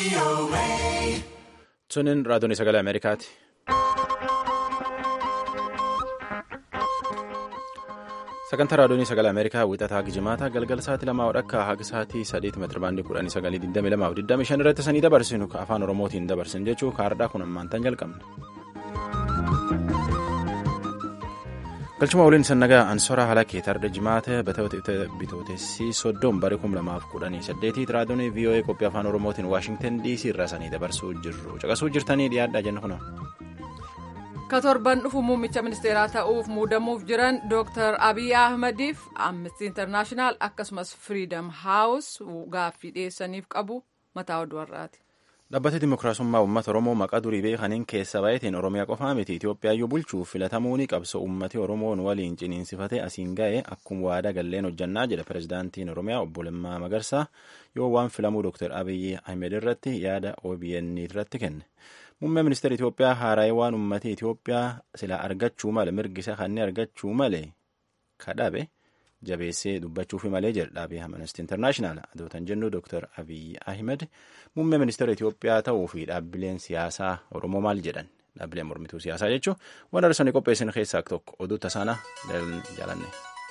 Sunin raadiyoon sagalee Ameerikaati. Sagantaa raadiyoon sagalee Ameerikaa wixataa Gijimaata galgala sa'aatii lamaa wadhakka haga sa'aatii sadeeti meetira baandii kudhanii sagalii digdamii lamaa fi digdamii shan irratti sanii dabarsinu afaan Oromootiin dabarsin jechuu kaardhaa kun ammaantan jalqabna. galchuma waliin sannagaa ansoraa halakee tarda jimaata bitootessi soddoon bara kum lamaaf kudhanii saddeetii raadiyoon voa qophii afaan oromootiin waashingtan dc irraa sanii dabarsuu jirru caqasuu jirtanii dhiyaadhaa jenna kuna. ka torban dhufu muummicha ministeeraa ta'uuf muudamuuf jiran dooktar abiy ahmadiif amnesty internaashinaal akkasumas firiidam haawus gaaffii dhiyeessaniif qabu mataa oduu har'aati. Dhaabbata Dimookiraasummaa Uummata Oromoo maqaa durii beekaniin keessa baay'ateen Oromiyaa qofaa miti Itoophiyaayyuu bulchuuf filatamuu ni qabso uummati Oromoon waliin ciniinsifatee asiin ga'e akkuma waadaa galleen hojjannaa jedha pirezidaantiin Oromiyaa obbo Lammaa Magarsaa yoo waan filamuu Dr. Abiyyi Ahmed irratti yaada OBN irratti kenne. Muummee ministeera Itoophiyaa haaraa'ee waan uummati Itoophiyaa sila argachuu male mirgisa kanneen argachuu male kadhabe. jabeessee dubbachuufi malee jedha dhaabbata Amnesty International adootan jennu Dr. Abiy Ahmed muummee ministeera Itoophiyaa ta'uu fi dhaabbileen siyaasaa Oromoo maal jedhan dhaabbileen mormituu siyaasaa jechuun waan arsanii qopheessan keessaa tokko oduu tasaana jaalanne.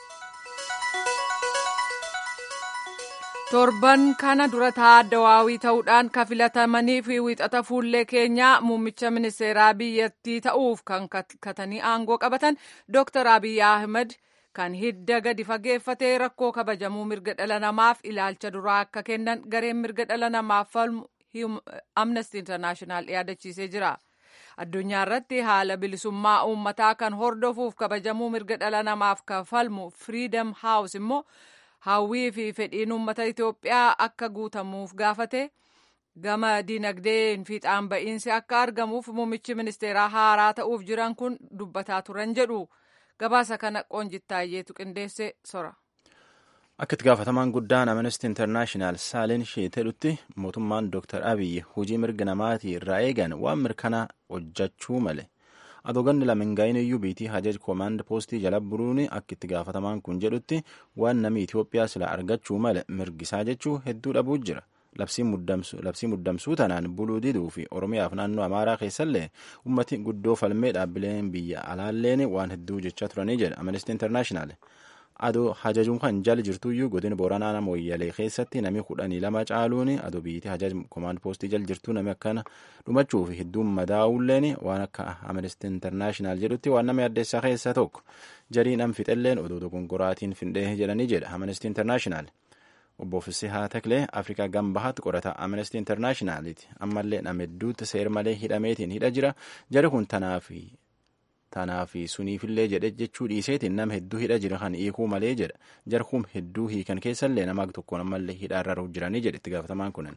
torban kana dura taaddawaawii ta'uudhaan kan filatamanii fi wixata fuullee keenyaa muummicha ministeeraa biyyattii ta'uuf kan katanii aangoo qabatan Dr. Abiy Ahmed. kan hidda gadi fageeffatee rakkoo kabajamuu mirga dhala namaaf ilaalcha duraa akka kennan gareen mirga dhala namaaf falmu amnesty internaashinaal yaadachiisee jira addunyaa irratti haala bilisummaa uummataa kan hordofuuf kabajamuu mirga dhala namaaf kan falmu firiidam haawus immoo hawwii fi fedhiin uummata itoophiyaa akka guutamuuf gaafate gama dinagdeen fiixaan ba'iinsi akka argamuuf muummichi ministeeraa haaraa ta'uuf jiran kun dubbataa turan jedhu. gabaasa kana qoonjittaayyeetu qindeesse sora. Akka itti gaafatamaan guddaan Amnesty Internaashinaal Saaleen Sheeteedhutti mootummaan Dr. Abiyyi hojii mirga namaatii irraa eegan waan mirkanaa hojjechuu male. Adoganni lamengaayin iyyuu biitii hajaj koomaand poostii jala buruun akka itti gaafatamaan kun jedhutti waan namni Itoophiyaa sila argachuu male mirgisaa jechuu hedduu dhabuu jira. labsii muddamsuu tanaan buluu diduu fi oromiyaaf naannoo amaaraa keessallee ummati guddoo falmee dhaabbileen biyya alaalleen waan hedduu jechaa turanii jedha amnesty internaashinaal adoo hajajuun kan jala jirtuyyuu godina booranaa nama wayyalee keessatti nami kudhanii lama caaluun adoo biyyattii hajaj koomaand poostii jala jirtuu nami akkana dhumachuu fi hedduun madaa'ulleen waan akka amnesty internaashinaal jedhutti waan nama addeessaa keessaa tokko jarii nam fixelleen odoo dogongoraatiin findhee jedhanii jedha amnesty internaashinaal. obbo Fisihaa Taklee Afrikaa Gambahaatti qorata Amnesty Internaashinaaliiti. Ammallee nama hedduutti seer malee hidhameetiin hidha jira. Jari kun tanaafi suniifillee jedhe jechuu dhiiseetiin nama hedduu hidha jira kan hiikuu malee jedha. Jari kun hedduu hiikan keessallee nama tokkoon ammallee hidhaarra jiranii jedhe itti gaafatamaan kunin.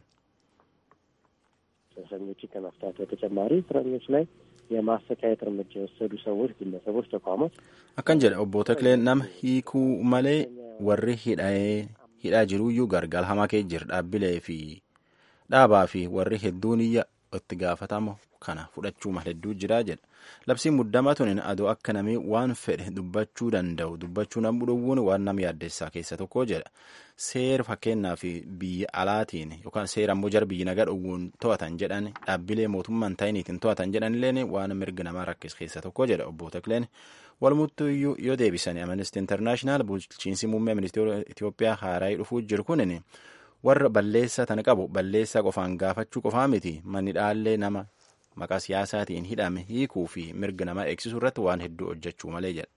እስረኞችን ከመፍታት በተጨማሪ እስረኞች ላይ የማሰቃየት እርምጃ የወሰዱ ሰዎች፣ ግለሰቦች፣ ተቋማት akkan jedha obbo Takleen nama hiikuu malee warri hidhee hidhaa jiruyyuu gargaara hamaa kee jira dhaabbilee fi dhaabaa fi warri hedduun iyya itti gaafatama kana fudhachuu mala hedduu jira jedha labsiin muddamaa tunin adoo akka namii waan fedhe dubbachuu danda'u dubbachuu nama dhowwuun waan nama yaaddeessaa keessa tokko jedha seera fakkeenyaa fi biyya alaatiin yookaan seera ammoo jara biyyi nagaa dhowwuun to'atan jedhan dhaabbilee mootummaan ta'iniitiin to'atan jedhanilleen waan mirga namaa rakkis keessa tokko jedha obbo Takleen walumuttuyyuu yoo deebisan amnesty internaashinaal bulchiinsi muummee ministeera Itoophiyaa haaraa dhufuu jiru kunin warra balleessaa tana qabu balleessaa qofaan gaafachuu qofaa miti manni dhaallee nama maqaa siyaasaatiin hidhame hiikuu fi mirga namaa eegsisuu irratti waan hedduu hojjechuu malee jedha.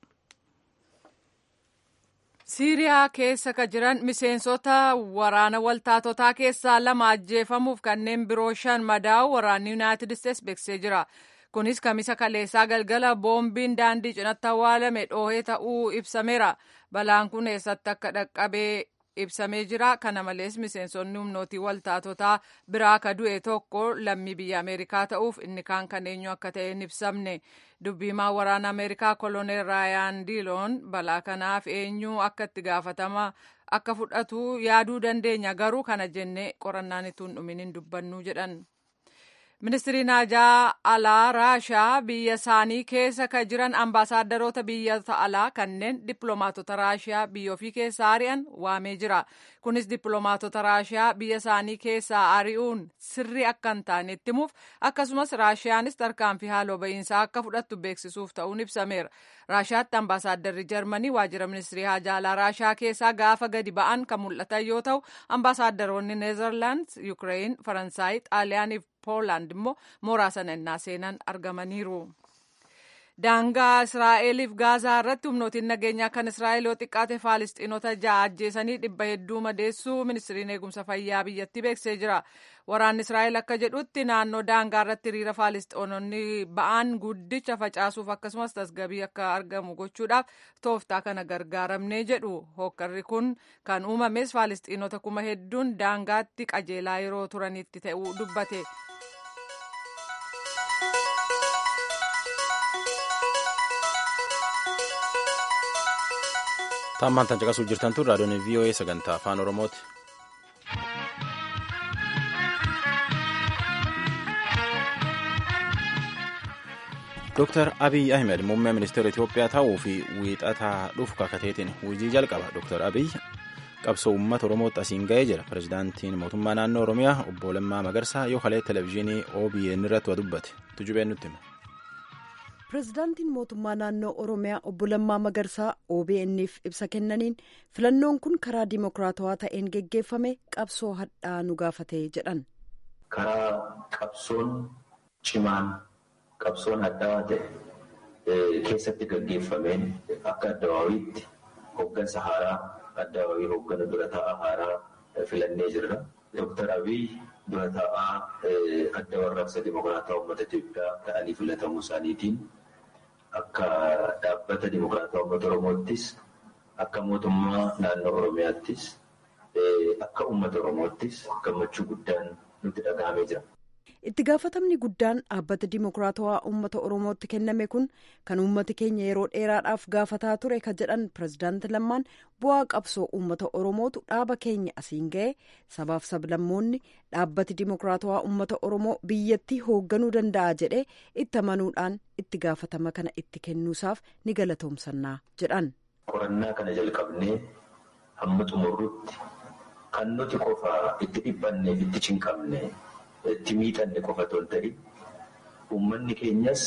Siiriyaa keessa ka jiran miseensota waraana waltaatotaa keessaa lama ajjeefamuuf kanneen biroo shan madaa'u waraanni Yuunaayitid Isteets beeksisee jira. kunis kamisa kaleessaa galgala boombiin daandii cinatti awwaalame dhoohee ta'uu ibsameera balaan kun eessatti akka dhaqqabee ibsamee jira kana malees miseensonni humnootii waltaatotaa biraa ka du'e tokko lammii biyya ameerikaa ta'uuf inni kaan kan eenyu akka ta'e hin ibsamne dubbiimaa waraana ameerikaa koloneel raayaan diiloon balaa kanaaf eenyu akka itti gaafatama akka fudhatu yaaduu dandeenya garuu kana jennee qorannaan ittuu hin dhumin hin dubbannu jedhan. ministiriin haajaa alaa raashaa biyya isaanii keessa kan jiran ambaasaadarota biyyoota alaa kanneen dippiloomaatota raashiyaa biyya ofii keessaa ari'an waamee jira kunis dippiloomaatota raashiyaa biyya isaanii keessaa ari'uun sirrii akka hin taane itti himuuf akkasumas raashiyaanis tarkaanfii haaloo ba'iinsaa akka fudhattu beeksisuuf ta'uun ibsameera raashiyaatti ambaasaaddarri jarmanii waajjira ministirii haajaa alaa raashaa keessaa gaafa gadi ba'an kan mul'atan yoo ta'u ambaasaadaronni neezerlaand yuukireen faransaay xaaliyaaniif poolaand immoo mooraa sana innaa seenan argamaniiru. daangaa israa'eliif gaazaa irratti humnootiin nageenyaa kan israa'el yoo xiqqaate faalistiinota ja'a ajjeesanii dhibba hedduu madeessuu ministiriin eegumsa fayyaa biyyattii beeksisee jira waraanni israa'el akka jedhutti naannoo daangaa irratti hiriira faalistiinonni ba'an guddicha facaasuuf akkasumas tasgabii akka argamu gochuudhaaf tooftaa kana gargaaramnee jedhu hokkarri kun kan uumames faalistiinota kuma hedduun daangaatti qajeelaa yeroo turanitti ta'uu dubbate. Taammaan tan caqasuu jirtan tun raadiyoon VOA sagantaa afaan Oromooti. Dooktar Abiy Ahmed muummee ministeera Itoophiyaa ta'uu fi wiixataa dhufu kakateetiin hojii jalqaba. Dooktar Abiy qabsoo uummata Oromootti asiin ga'ee jira. Pireezidaantiin mootummaa naannoo Oromiyaa obbo Lammaa Magarsaa yoo halee televezyiinii OBN irratti waa dubbate. Tujubeen nutti hima. pirezidaantiin mootummaa naannoo oromiyaa obbo Lammaa Magarsaa OBN'f ibsa kennaniin filannoon kun karaa dimokiraatawaa ta'een geggeeffame qabsoo hadhaa nu gaafate jedhan. Karaa qabsoon cimaan qabsoon hadhaa ta'e keessatti gaggeeffameen akka addawaawiitti hooggansa haaraa addawaawii hooggana dura taa'aa haaraa filannee jirra. Dooktar Abiy dura taa'aa adda warraaqsa dimokiraataa uummata Itoophiyaa ta'anii filatamuu isaaniitiin akka dhaabbata dimokiraataa uummata Oromoottis akka mootummaa naannoo Oromiyaattis akka uummata Oromoottis gammachuu guddaan nutti dhaga'amee jira. Itti gaafatamni guddaan dhaabbata dimokiraatawaa uummata Oromootti kenname kun kan uummati keenya yeroo dheeraadhaaf gaafataa ture ka jedhan pirezidaanti Lammaan bu'aa qabsoo uummata Oromootu dhaaba keenya asiin ga'e sabaaf sablammoonni dhaabbati dimokiraatawaa uummata Oromoo biyyattii hoogganuu danda'a jedhee itti amanuudhaan itti gaafatama kana itti kennuusaaf ni galatoomsannaa jedhan. Qorannaa kana jalqabnee hamma xumurrutti kan nuti qofa itti dhiphanneef itti cinqabne. itti miidhanne qofa otoo hin ta'in uummanni keenyas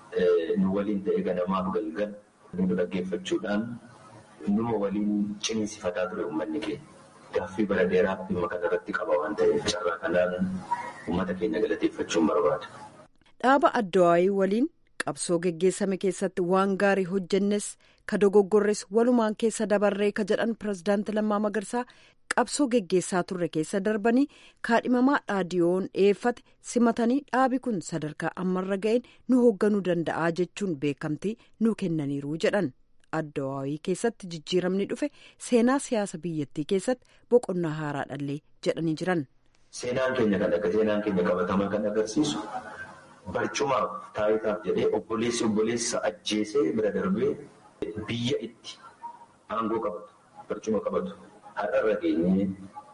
nu waliin ta'e ganamaaf galgal nu dhaggeeffachuudhaan numa waliin ciniinsifataa ture uummanni keenya. Gaaffii bara dheeraaf dhimma kanarratti qaba waan ta'eef carraa kanaan uummata keenya galateeffachuun barbaada. Dhaaba Addawaayii waliin qabsoo geggeessame keessatti waan gaarii hojjennes ka dogoggorres walumaan keessa dabarree ka jedhan pirezidaanti Lammaa Magarsaa qabsoo geggeessaa turre keessa darbanii kaadhimamaa dhaadiyoon dhiyeeffate simatanii dhaabi kun sadarkaa ammarra ga'een nu hoogganuu danda'aa jechuun beekamtii nu kennaniiru jedhan addawaawii keessatti jijjiiramni dhufe seenaa siyaasa biyyattii keessatti boqonnaa haaraa dhallee jedhanii jiran. Seenaan keenya kan akka seenaan keenya qabatamaa kan agarsiisu barcumaaf taayitaaf jedhee obboleessi obboleessa ajjeesee bira darbee biyya itti aangoo qabatu barcuma qabatu. Har'arra geenyee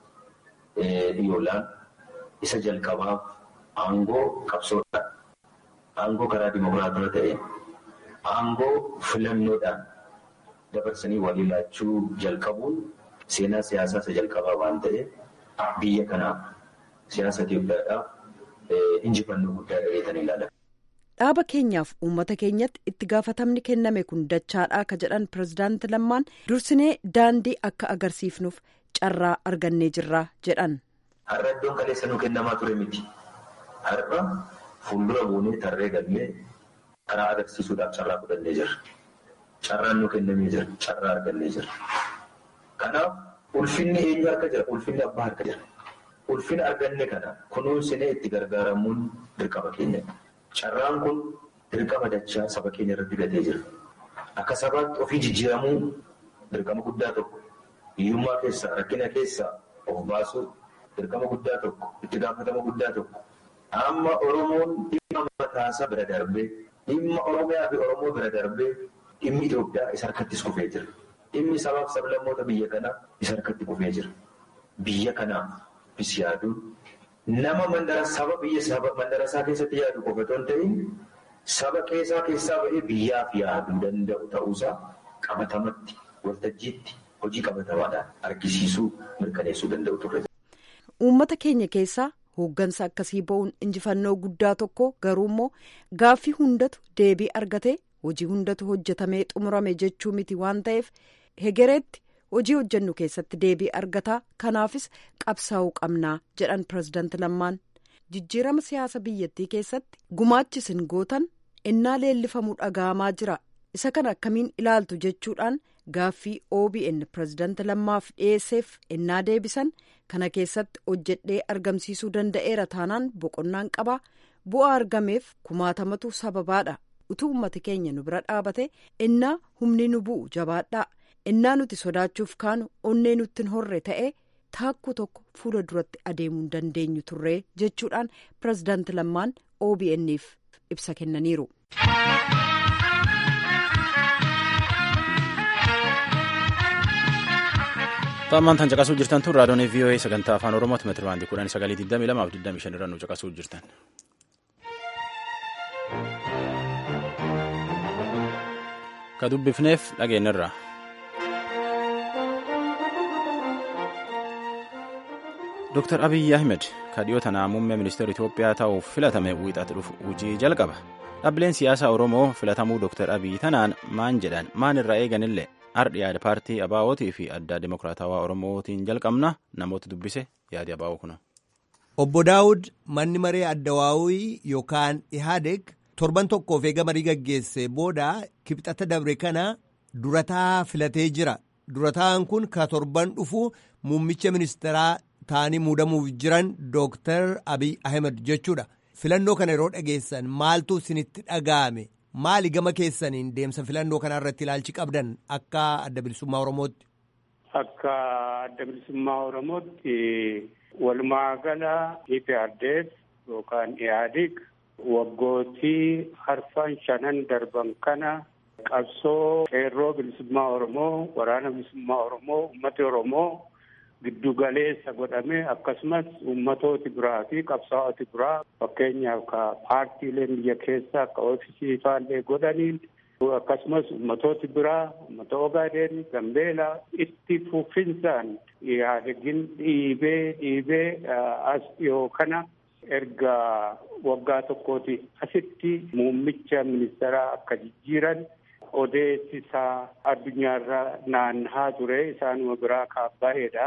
yoolaan isa jalqabaaf aangoo qabsoodhaan aangoo karaa dimokiraatawaa ta'een aangoo filannoodhaan dabarsanii walii laachuu jalqabuun seenaa siyaasaa isa jalqabaa waan ta'eef biyya kanaaf siyaasa Itoophiyaadhaaf injifannoo guddaa dhageetanii ilaalama. dhaaba keenyaaf uummata keenyatti itti gaafatamni kenname kun dachaadhaa ka jedhan pirezidaanti lammaan dursinee daandii akka agarsiifnuuf carraa argannee jirra jedhan. Har'a iddoon kaleessa nu kennamaa ture miti. Har'a fuuldura buunee tarree galmee karaa agarsiisuudhaaf carraa fudhannee jirra. Carraan nu kennamee jira. Carraa argannee jira. Kanaaf ulfinni eenyu harka jira? Ulfinni abbaa harka jira. Ulfina arganne kana kunuunsinee itti gargaaramuun dirqama keenyadha. Carraan kun dirqama dachaa saba keenya irratti gatee jira. Akka sabaatti ofii jijjiiramuu dirqama guddaa tokko hiyyummaa keessaa rakkina keessaa of baasuu dirqama guddaa tokko itti gaafatama guddaa tokko amma Oromoon dhimma mataasaa bira darbee dhimma Oromiyaa fi Oromoo bira darbee dhimmi Itoophiyaa isa harkattis kufee jira. Dhimmi sabaaf sablammoota biyya kanaa isa harkatti kufee jira. Biyya kanaaf bis yaaduun nama mandara saba biyya saba mandara isaa keessatti yaadu qofa otoo hin ta'in saba keessaa keessaa ba'ee biyyaaf yaaduu danda'u ta'uusaa qabatamatti waltajjiitti hojii qabatamaadhaan argisiisuu mirkaneessuu danda'u turre. Uummata keenya keessaa hooggansa akkasii ba'uun injifannoo guddaa tokko garuu immoo gaaffii hundatu deebii argatee hojii hundatu hojjetamee xumurame jechuu miti waan ta'eef hegereetti hojii hojjennu keessatti deebii argataa kanaafis qabsaa'uu qabnaa jedhan pirezidaanti lammaan jijjiirama siyaasa biyyattii keessatti gumaachi isin gootan innaa leellifamuu dhaga'amaa jira isa kana akkamiin ilaaltu jechuudhaan gaaffii OBN pirezidaanti lammaaf dhiyeesseef innaa deebisan kana keessatti hojjedhee argamsiisuu danda'eera taanaan boqonnaan qabaa bu'aa argameef kumaatamatu sababaadha utuu uummati keenya nu bira dhaabate innaa humni nu bu'u jabaadhaa innaa nuti sodaachuuf kaanu onnee nutti hin horre ta'e taakkuu tokko fuula duratti adeemuu hin dandeenyu turree jechuudhaan pirezidaanti lammaan OBN'f ibsa kennaniiru. Xaammaan tan caqasuu jirtan tun raadiyoon VOA sagantaa afaan Oromooti meetira baandii kudhanii sagalii digdamii lamaaf digdamii shan irra nu caqasuu jirtan. Ka dubbifneef dhageenyarra. Dr. Abiyyi Ahmed ka dhiyoo tanaa muummee ministeera Itoophiyaa ta'uuf filatame wiixatu dhufu hojii jalqaba. Dhaabbileen siyaasaa Oromoo filatamuu Dr. Abiyyi tanaan maan jedhan maan irraa eeganillee ardhi yaada paartii abaa'ootii fi addaa dimokiraatawaa oromootiin jalqabna namoota dubbise yaadi abaa'oo kuna. Obbo Daawud manni maree addawaawii yookaan Ihaadeg torban tokkoof eega marii gaggeesse booda kibxata dabre kana durataa filatee jira. Durataan kun ka torban dhufu muummicha ministeeraa ta'anii muudamuuf jiran Dooktar Abiy Ahmed jechuudha. Filannoo kana yeroo dhageessan maaltu isinitti dhaga'ame? Maali gama keessaniin deemsa filannoo kana irratti ilaalchi qabdan akka adda bilisummaa Oromootti? Akka adda bilisummaa Oromootti walumaa gala EPRDF yookaan IHADIG waggootii arfan shanan darban kana qabsoo qeerroo bilisummaa Oromoo, waraana bilisummaa Oromoo, uummata Oromoo giddu galeessa godhame akkasumas uummatooti biraa fi qabsaa'oti biraa fakkeenyaaf ka paartiileen biyya keessa akka oofisii faallee godhaniin akkasumas uummatooti biraa uummata ogaadeen gambeela itti fufinsaan yaadagin dhiibee dhiibee as dhiyoo kana erga waggaa tokkooti asitti muummicha ministeeraa akka jijjiiran odeessisaa addunyaarra naannahaa ture isaanuma biraa kaabbaa'eedha.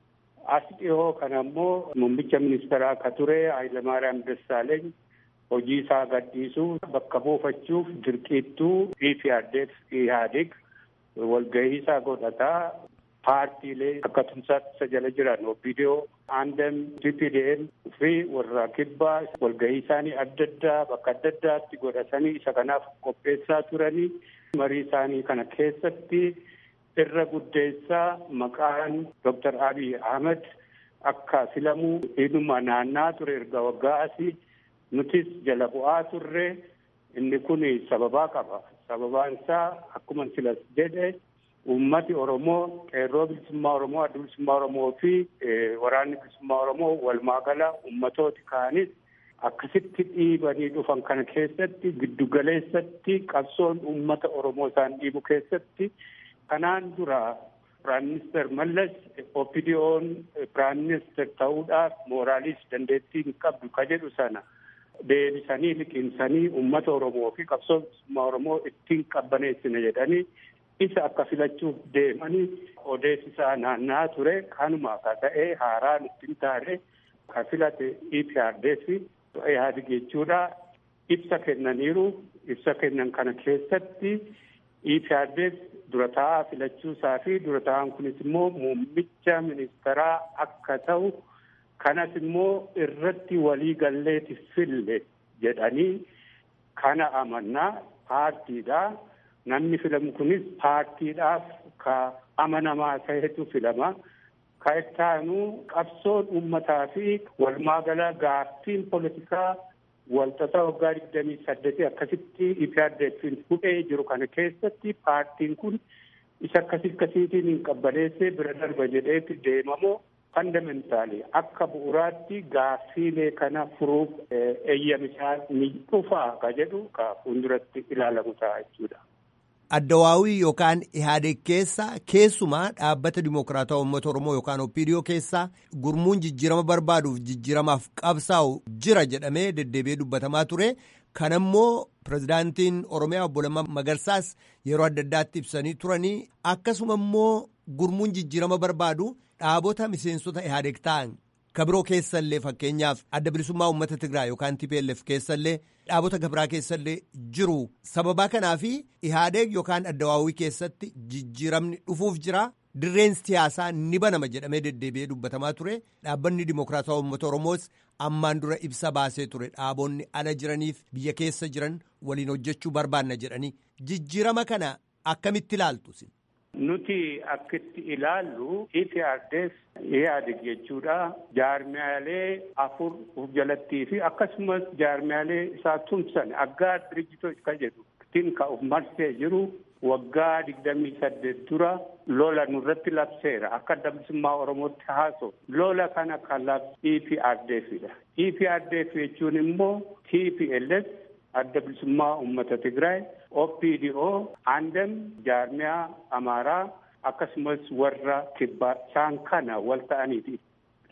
As dhihoo kana immoo muummicha ministeeraa akka ture Hayilamaariyaam Dassaaleeny hojii isaa gadhiisuu bakka buufachuuf dirqiittuu EPRDF IHADIG walgahii isaa godhataa paartiilee akka tumsaatti isa jala jiran OPDO, ANDM, TPDM fi warra kibbaa walgahii isaanii adda addaa bakka adda addaatti godhatanii isa kanaaf qopheessaa turanii marii isaanii kana keessatti irra guddeessaa maqaan Dr. Abiy Ahmed akka filamuu hidhuma naannaa ture erga waggaa asii nutis jala bu'aa turre inni kun sababaa qaba. Sababaan isaa akkuma silas jedhe uummati Oromoo qeerroo bilisummaa Oromoo adda bilisummaa Oromoo fi waraanni bilisummaa Oromoo walumaa gala uummatooti kaanis akkasitti dhiibanii dhufan kana keessatti giddugaleessatti qabsoon uummata Oromoo isaan dhiibu keessatti kanaan dura Piraayim Minister Mallas OPDO'n Piraayim Minister ta'uudhaaf mooraaliis dandeettii hin qabdu ka jedhu sana deebisanii liqimsanii uummata Oromoo fi qabsoo bilisummaa Oromoo ittiin qabbaneessina jedhanii isa akka filachuuf deemanii odeessisaa naannaa ture kanuma akka ta'e haaraan ittiin taane ka filate EPRDF IHADIG jechuudha ibsa kennaniiru ibsa kennan kana keessatti EPRDF dura taa'aa filachuu isaa fi dura taa'aan kunis immoo muummicha ministeeraa akka ta'u kanas immoo irratti walii galleeti fille jedhanii kana amannaa paartiidha. Namni filamu kunis paartiidhaaf ka amanamaa ta'etu filama. Ka ittaanu qabsoon uummataa fi walumaa gala gaaffiin politikaa walxaxaa waggaa digdamii saddeetii akkasitti IPRDF'n hudhee jiru kana keessatti paartiin kun isa akkasii akkasiitiin hin qabbaneessee bira darba jedheetti deemamoo Fandamentaali akka bu'uuraatti gaaffiilee kana furuuf eeyyamisaa ni dhufaa ka jedhu ka fuulduratti ilaalamu ta'a jechuudha. Addawaawii yookaan Ihaadeg keessa keessumaa dhaabbata Dimookiraatawaa Uummata Oromoo yookaan Opiidiyoo keessa gurmuun jijjiirama barbaaduuf jijjiiramaaf qabsaa'u jira jedhamee deddeebi'ee dubbatamaa ture. Kan immoo pirezidaantiin Oromiyaa obbo Lammaa Magarsaas yeroo adda addaatti ibsanii turanii akkasuma immoo gurmuun jijjiirama barbaadu dhaabota miseensota Ihaadeg ta'an kan biroo keessallee fakkeenyaaf adda bilisummaa uummata Tigraay yookaan TPLF keessallee dhaabota gabiraa keessallee jiru. Sababaa kanaaf Ihaadeg yookaan addawaawii keessatti jijjiiramni dhufuuf jira. Dirreen siyaasaa ni banama jedhamee deddeebi'ee dubbatamaa ture. Dhaabbanni Dimookiraatawaa Uummata Oromoos ammaan dura ibsa baasee ture. Dhaabonni ala jiraniif biyya keessa jiran waliin hojjechuu barbaanna jedhanii. Jijjiirama kana akkamitti ilaaltu? Nuti akkitti ilaallu IPRDF Ihaadeg jechuudha. Jaarmiyaalee afur of jalattii fi akkasumas jaarmiyaalee isaa tumsan aggaa dirijitoo kan jedhu ittiin ka of marsee jiru waggaa digdamii saddeet dura lola nurratti labseera akka adda bilisummaa oromootti haasoo lola kana kan labse EPRDFidha. EPRDF jechuun immoo TPLF adda bilisummaa uummata Tigraay OPDO andem jaarmiyaa Amaaraa akkasumas warra kibbaa isaan kana wal ta'aniiti.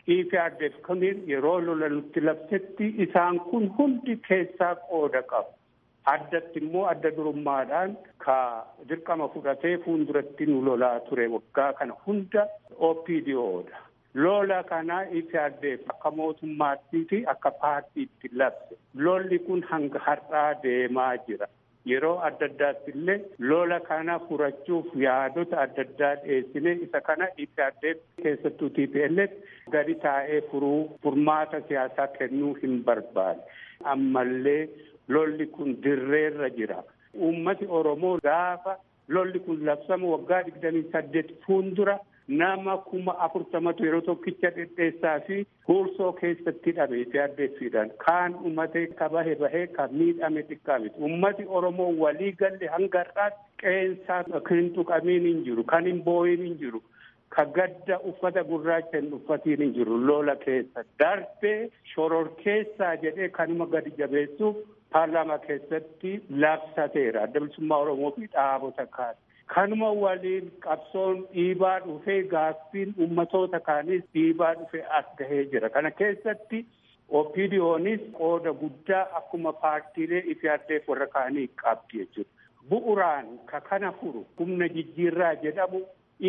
EPRDF kun yeroo lola nutti labsetti isaan kun hundi keessaa qooda qabu. Addatti immoo adda durummaadhaan ka dirqama fudhatee fuulduratti nu lolaa ture waggaa kana hunda OPDO'dha. Lola kana EPRDF akka mootummaattii fi akka paartiitti labse. Lolli kun hanga har'aa deemaa jira. Yeroo adda addaatti illee lola kana furachuuf yaadota adda addaa dhiyeessine isa kana EPRDF keessattuu TPLF gadi taa'ee furuu furmaata siyaasaa kennuu hin barbaade. Ammallee lolli kun dirreerra jira. Uummati Oromoo gaafa lolli kun labsamu waggaa digdamii saddeet fuuldura nama kuma afurtamatu yeroo tokkicha dhedheessaa fi huursoo keessatti hidhame EPRDFidhaan kaan uummatee ka bahe bahee ka miidhame xiqqaa miti. Uummati Oromoo walii galle hanga har'aatti qeensaa kan hin tuqamiin hin jiru kan hin boo'iin hin jiru. Ka gadda uffata gurraacha hin uffatiin hin jiru lola keessa darbee shororkeessaa jedhee kanuma gadi jabeessuuf paarlaamaa keessatti labsateera adda bilisummaa Oromoo fi dhaabota kaase. Kanuma waliin qabsoon dhiibaa dhufee gaaffiin uummatoota kaanis dhiibaa dhufee as gahee jira. Kana keessatti OPDO'nis qooda guddaa akkuma paartiilee IPRDF warra kaanii qabdi jechuudha. Bu'uraan ka kana furu humna jijjiirraa jedhamu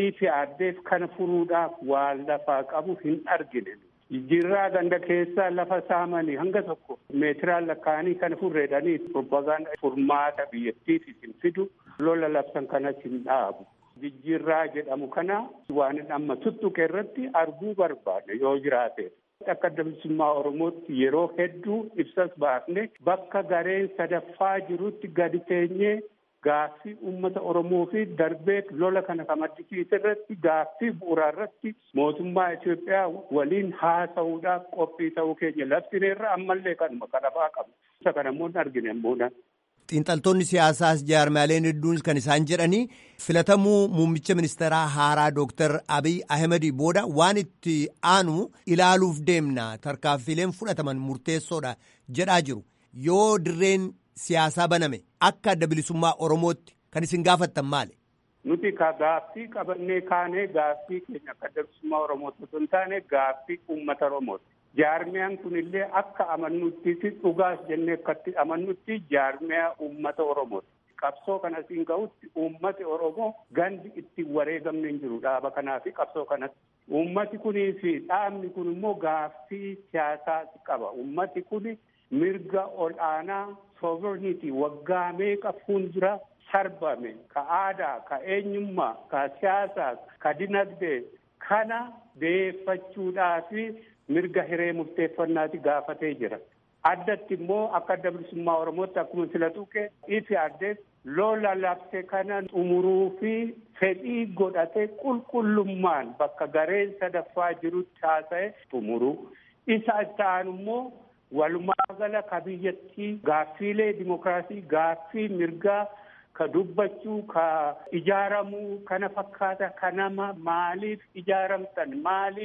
EPRDF kana furuudhaaf waan lafaa qabu hin argine. Jijjiirraa ganda keessaa lafa saamanii hanga tokko meetiraan lakkaa'anii kana furreedhanii propagaanda furmaata biyyattiif hin fidu lola labsan kanas hin dhaabu. Jijjiirraa jedhamu kana waan amma tuttuqe irratti arguu barbaadne yoo jiraate. Akka adda bilisummaa Oromootti yeroo hedduu ibsas baafne bakka gareen sadaffaa jirutti gadi teenyee gaaffii uummata Oromoo fi darbee lola kana kan maddisiise irratti gaaffii bu'uuraa irratti mootummaa Itoophiyaa waliin haasa'uudhaaf qophii ta'uu keenya labsineerra ammallee kanuma kadhafaa qabu. Isa kana immoo hin argine immoo Xiinxaltoonni siyaasaas jaarmaaleen hedduun kan isaan jedhanii filatamuu muummicha ministeeraa haaraa Dooktar Abiy Ahimedii booda waan itti aanu ilaaluuf deemna tarkaanfiileen fudhataman murteessoodha jedhaa jiru. Yoo dirreen siyaasaa baname akka adda bilisummaa Oromootti kan isin gaafattan maali? Nuti ka gaaffii qabannee kaanee gaaffii keenya akka adda bilisummaa Oromootti osoo hin taane gaaffii uummata Oromooti. Jaarmiyaan kun illee akka amannutti dhugaas jennee akkatti amannutti jaarmiyaa uummata Oromooti. Qabsoo kana siin ga'utti uummati Oromoo gandi itti wareegamne hin jiru dhaaba kanaa fi qabsoo kanatti. Uummati kunii fi dhaabni kun immoo gaaffii siyaasaa qaba. Uummati kun mirga ol aanaa sovereignty waggaa meeqa fuuldura sarbame ka aadaa ka eenyummaa ka siyaasaa ka dinagdee kana beeffachuudhaa fi mirga hiree murteeffannaati gaafatee jira. Addatti immoo akka adda bilisummaa Oromootti akkuma sila tuqe EPRDF lola labse kana xumuruu fi fedhii godhate qulqullummaan bakka gareen sadaffaa jirutti haasa'e xumuruu. Isa itti aanu immoo walumaa gala ka biyyattii gaaffiilee dimokiraasii gaaffii mirgaa ka dubbachuu ka ijaaramuu kana fakkaata ka nama maaliif ijaaramtan maaliif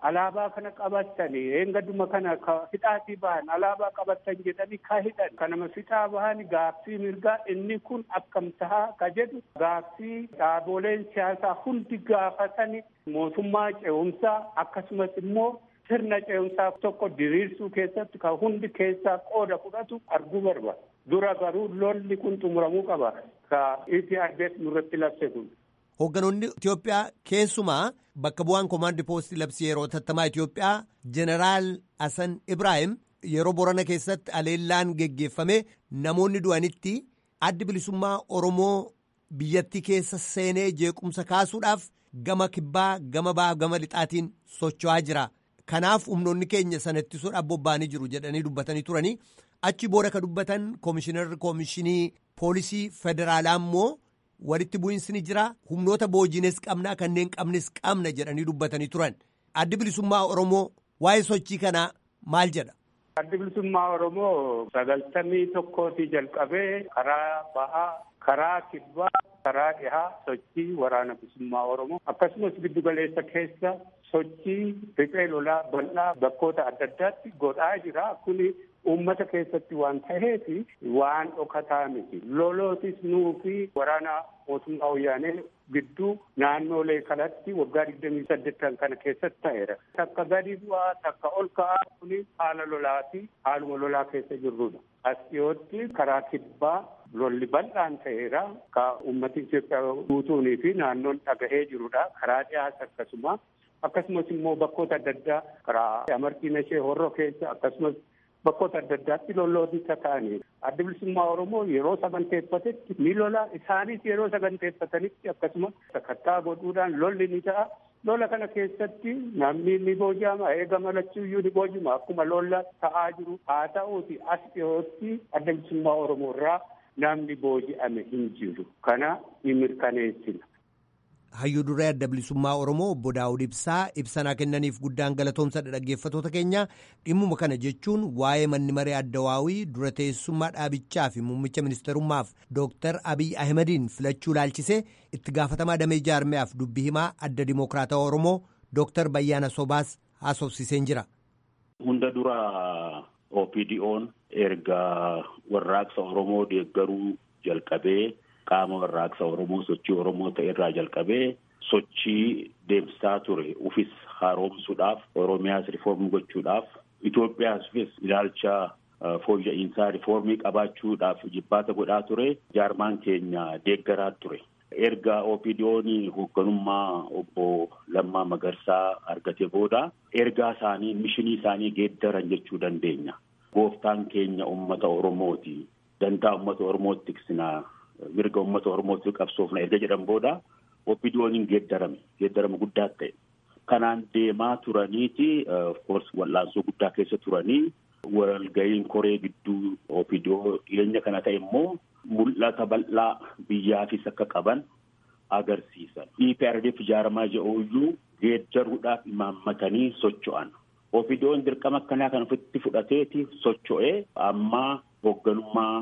alaabaa kana qabatanii eengaduma kana ka hidhaatii bahan alaabaa qabatan jedhanii ka hidhan kanama fixaa bahan gaaffii mirgaa inni kun akkam tahaa ka jedhu gaaffii dhaaboleen siyaasaa hundi gaafatanii mootummaa ce'umsaa akkasumas immoo sirna ce'umsaa tokko diriirsuu keessatti ka hundi keessaa qooda fudhatu arguu barbaada. Dura garuu lolli kun xumuramuu qaba. Ka EPRDF nurratti labse kun. Hoogganoonni Itoophiyaa keessumaa bakka bu'aan koomaandi poostii labsii yeroo tattamaa Itoophiyaa Jeneraal Hasan Ibrahim yeroo Borana keessatti aleellaan geggeeffame namoonni du'anitti addi bilisummaa Oromoo biyyattii keessa seenee jeequmsa kaasuudhaaf gama kibbaa gama ba'aa gama lixaatiin socho'aa jira. Kanaaf humnoonni keenya sana ittisuudhaaf bobba'anii jiru jedhanii dubbatanii turanii achi booda ka dubbatan koomishinarri koomishinii poolisii federaalaa immoo walitti bu'iinsi ni jira humnoota boojines qabnaa kanneen qabnes qabna jedhanii dubbatanii turan addi bilisummaa oromoo waa'ee sochii kanaa maal jedha. Addi bilisummaa oromoo sagaltamii tokkootii jalqabee karaa bahaa karaa kibbaa karaa dhihaa sochii waraana bilisummaa oromoo akkasumas giddugaleessa keessa sochii riphee lolaa bal'aa bakkoota adda addaatti godhaa jira kuni uummata keessatti waan ta'eef waan dhokataa miti lolootis nuu fi waraana mootummaa wayyaanee gidduu naannoolee kanatti waggaa digdamii saddeettan kana keessatti ta'eera takka gadi bu'aa takka ol ka'aa kuni haala lolaa fi haaluma lolaa keessa jirrudha as dhiyootti karaa kibbaa lolli bal'aan ta'eera ka uummati Itoophiyaa guutuunii fi naannoon dhagahee jirudha karaa dhiyaas akkasuma akkasumas immoo bakkoota adda addaa karaa amartiin ishee horroo keessa akkasumas bakkoota adda addaatti lolloota ta'anii adda bilisummaa oromoo yeroo saganteeffatetti ni lola isaanis yeroo saganteeffatanitti akkasuma sakattaa godhuudhaan lolli ni ta'a lola kana keessatti namni ni booji'ama eega malachuuyyuu ni boojima akkuma lola ta'aa jiru haa ta'uuti as dhiyootti adda bilisummaa oromoo irraa namni booji'ame hin jiru kana ni mirkaneessina. hayyuu duree adda bilisummaa oromoo obbo daawud ibsaa ibsanaa kennaniif guddaan galatoomsadha dhaggeeffatoota keenya dhimmuma kana jechuun waa'ee manni maree addawaawii dura teessummaa dhaabichaa fi muummicha ministerummaaf dooktar abiy ahimadiin filachuu laalchisee itti gaafatamaa damee jaarmiyaaf dubbii himaa adda dimokiraatawaa oromoo dooktar bayyaana sobaas haasofsiseen jira. hunda dura opdo'n erga warraaqsa oromoo deeggaruu jalqabee. qaama warraaqsa oromoo sochii oromoo ta'e irraa jalqabee sochii deemsisaa ture ufis haaromsuudhaaf oromiyaas rifoormii gochuudhaaf Itoophiyaafis ilaalcha fooyya'insaa rifoormii qabaachuudhaaf jibbaata godhaa ture jaarmaan keenya deeggaraa ture. Erga OPDO'n hoogganummaa obbo Lammaa Magarsaa argate booda ergaa isaanii mishinii isaanii geeddaran jechuu dandeenya. Gooftaan keenya uummata Oromooti. Dantaa uummata Oromootti tiksinaa. mirga uummata oromootti qabsoofna erga jedhan booda OPDO'n geeddarame geeddarama guddaa ta'e kanaan deemaa turaniiti of wal'aansoo guddaa keessa turanii walga'iin koree gidduu OPDO dhiyeenya kana ta'e immoo mul'ata bal'aa biyyaafis akka qaban agarsiisan EPRDF ijaaramaa jedhuuyyuu geeddaruudhaaf imaammatanii socho'an OPDO'n dirqama akkanaa kan ofitti fudhateeti socho'ee ammaa hoogganummaa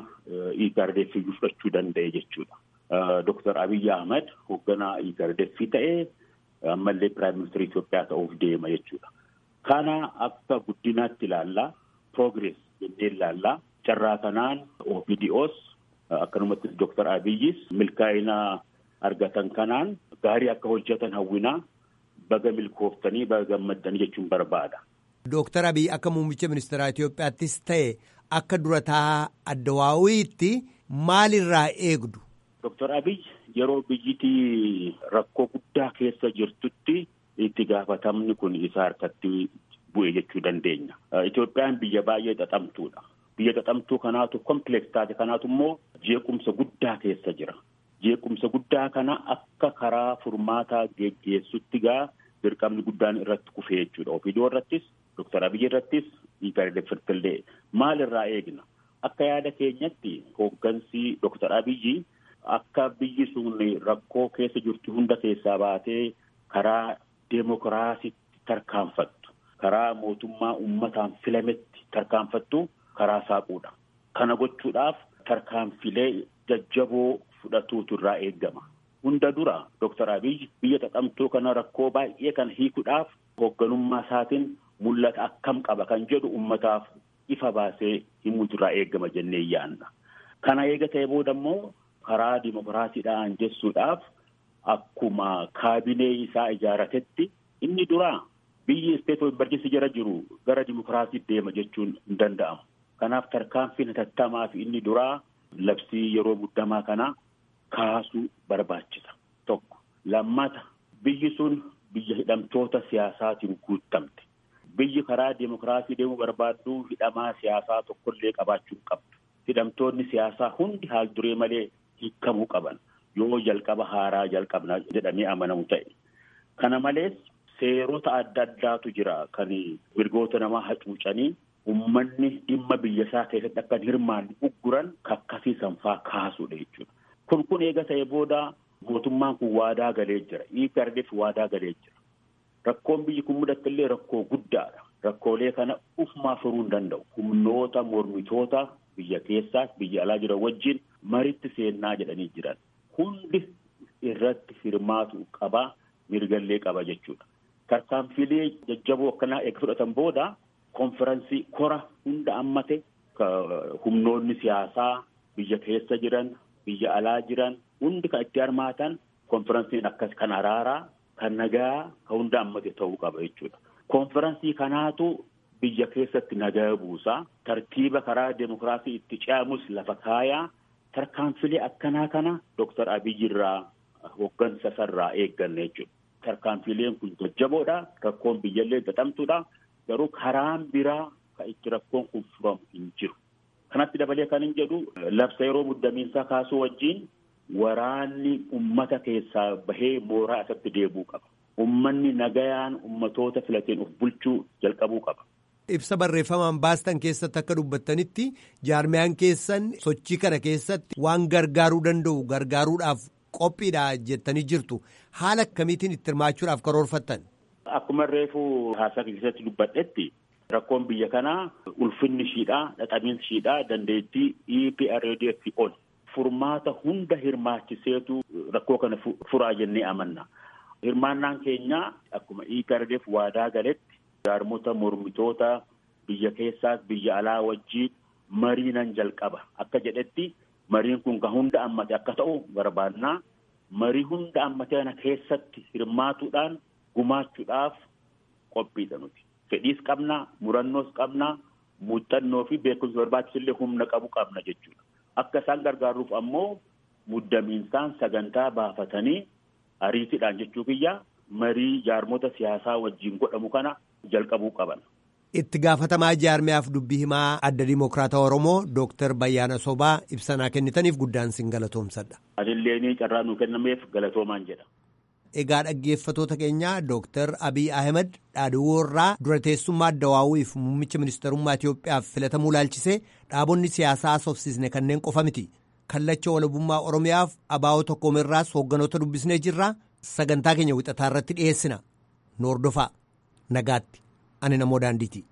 EPRDF fudhachuu danda'e jechuudha. Dooktar Abiy Ahmed hoogganaa EPRDF ta'ee ammallee Piraayim Ministeera Itoophiyaa ta'uuf deema jechuudha. Kana akka guddinaatti ilaallaa progress jennee ilaallaa carraa kanaan OPDOs akkanumatti Dooktar Abiyyis milkaa'ina argatan kanaan gaarii akka hojjetan hawwinaa baga milkooftanii baga gammaddanii jechuun barbaada. Dooktar Abiy akka muummicha ministeeraa Itoophiyaattis ta'e akka durataa addawaawiitti maalirraa eegdu? Dooktar Abiy yeroo biyyittii rakkoo guddaa keessa jirtutti itti gaafatamni kun isa harkatti bu'e jechuu dandeenya. Itoophiyaan biyya baay'ee xaxamtuudha. Biyya xaxamtuu kanaatu kompileeks taate kanaatu immoo jeequmsa guddaa keessa jira. Jeequmsa guddaa kana akka karaa furmaataa geggeessutti gaa dirqamni guddaan irratti kufee jechuudha. OPDO irrattis Dooktar Abiy irrattis EPRDF illee maalirraa eegna? Akka yaada keenyatti hooggansi Dooktar Abiyyi akka biyyi sun rakkoo keessa jirtu hunda keessaa baatee karaa deemokiraasiitti tarkaanfattu karaa mootummaa uummataan filametti tarkaanfattu karaa saaquudha. Kana gochuudhaaf tarkaanfilee jajjaboo fudhatuutu irraa eegama. Hunda dura Dooktar Abiy biyya xaxamtuu kana rakkoo baay'ee kan hiikuudhaaf hoogganummaa isaatiin mul'ata akkam qaba kan jedhu ummataaf ifa baasee himuutu irraa eegama jennee yaanna. Kana eega ta'e booda immoo karaa dimokiraasiidhaan jessuudhaaf akkuma kaabinee isaa ijaaratetti inni duraa biyyi isteet emergensi jara jiru gara dimokiraasii deema jechuun hin danda'amu. Kanaaf tarkaanfiin hatattamaa fi inni duraa labsii yeroo muddamaa kana kaasuu barbaachisa. Tokko lammata biyyi sun biyya hidhamtoota siyaasaatiin guuttamte. Biyyi karaa dimokiraasii deemuu barbaaddu hidhamaa siyaasaa tokkollee qabaachuu qabdu. Hidhamtoonni siyaasaa hundi haal duree malee hiikamuu qaban yoo jalqaba haaraa jalqabna jedhamee amanamu ta'e. Kana malees seerota adda addaatu jira kan mirgoota namaa hacuucanii ummanni dhimma biyya isaa keessatti akka hirmaanne ugguran kakkasiisan faa kaasuudha jechuudha. Kun kun eega ta'e booda mootummaan kun waadaa galee jira. EPRDF waadaa galee jira. Rakkoon biyyi kun mudatte illee rakkoo guddaadha. Rakkoolee kana ufumaa furuu hin danda'u. Humnoota mormitoota biyya keessaas biyya alaa jiran wajjin maritti seennaa jedhanii jiran. Hundi irratti hirmaatu qaba mirgallee qaba jechuudha. Tarkaanfilee jajjaboo akkanaa eega fudhatan booda konferansii kora hunda hammate humnoonni siyaasaa biyya keessa jiran biyya alaa jiran hundi kan itti hirmaatan konferansiin akkas kan araaraa kan nagaa kan hunda hammate ta'uu qaba jechuudha. Konferansii kanaatu biyya keessatti nagaa buusaa tartiiba karaa demokiraasii itti ce'amus lafa kaayaa tarkaanfilee akkanaa kana Dooktar Abiyyi irraa hooggansa sarraa eegganne jechuudha. Tarkaanfileen kun jajjaboodha. Rakkoon biyyallee gatamtuudha. Garuu karaan biraa kan itti rakkoon kun furamu hin jiru. Kanatti dabalee kan hin jedhu labsa yeroo muddamiinsaa kaasuu wajjin waraanni ummata keessaa bahee mooraa isatti deebi'uu qaba. Ummanni nagayaan ummatoota filateen of bulchuu jalqabuu qaba. Ibsa barreeffamaan baastan keessatti akka dubbattanitti jaarmiyaan keessan sochii kana keessatti waan gargaaruu danda'u gargaaruudhaaf qophiidha jettanii jirtu. Haala akkamiitiin itti hirmaachuudhaaf karoorfattan? Akkuma reefuu haasaa keessatti dubbadhetti rakkoon biyya kanaa ulfinni ishiidhaa dhaqamiinsi ishiidhaa dandeettii EPRDF ol furmaata hunda hirmaachiseetu rakkoo kana furaa jennee amanna. Hirmaannaan keenya akkuma EPRDF waadaa galetti jaarmota mormitoota biyya keessaas biyya alaa wajjiin marii nan jalqaba akka jedhetti mariin kun kan hunda ammate akka ta'u barbaannaa marii hunda ammate kana keessatti hirmaatuudhaan gumaachuudhaaf qophiidha nuti. Fedhiis qabna, murannoos qabna, muuxannoo fi beekumsa barbaachisullee humna qabu qabna jechuudha. Akka isaan gargaaruuf ammoo muddamiinsaan sagantaa baafatanii ariitiidhaan jechuu kiyya marii jaarmota siyaasaa wajjin godhamu kana jalqabuu qaban. Itti gaafatamaa jaarmiyaaf dubbii himaa adda Dimookiraata Oromoo Dooktar Bayyaana Sobaa ibsanaa kennitaniif guddaan sin galatoomsadha. Adillee carraa nuu kennameef galatoomaan jedha. Egaa dhaggeeffatoota keenyaa Dooktar Abiy Ahmed dhaadhiwoorraa dura teessummaa addawaawwiif muummicha ministeerummaa Itoophiyaaf filatamuu laalchisee dhaabonni siyaasaa soofsisne kanneen qofa miti. Kallacha walabummaa Oromiyaaf abaa'oo tokkoomirraas hoogganoota dubbisnee jirra. Sagantaa keenya wixataa irratti dhiyeessina. Noordofaa. Nagaatti. Ani namoo daandiiti.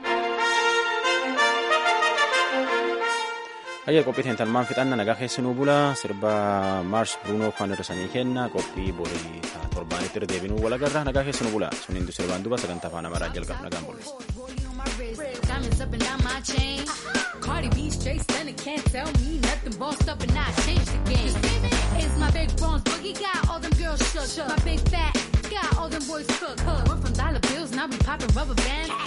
Hayya qophii teentalmaan fixanna nagaa keessanuu bula sirba maars bruunoo kan hir'isanii kenna qophii borii torbaanitti irra deebinuu walagarra nagaa keessanuu bula sun hindu sirbaan duba sagantaa afaan amaaraa jalqabu nagaan bulle. Diamonds up and down my chain. Cardi B straight stunning, can't tell me nothing. Bossed up and I changed the game. It's my big bronze boogie, got all them girls shook. My big fat, got all them boys cooked. Went from dollar bills, now we popping rubber bands.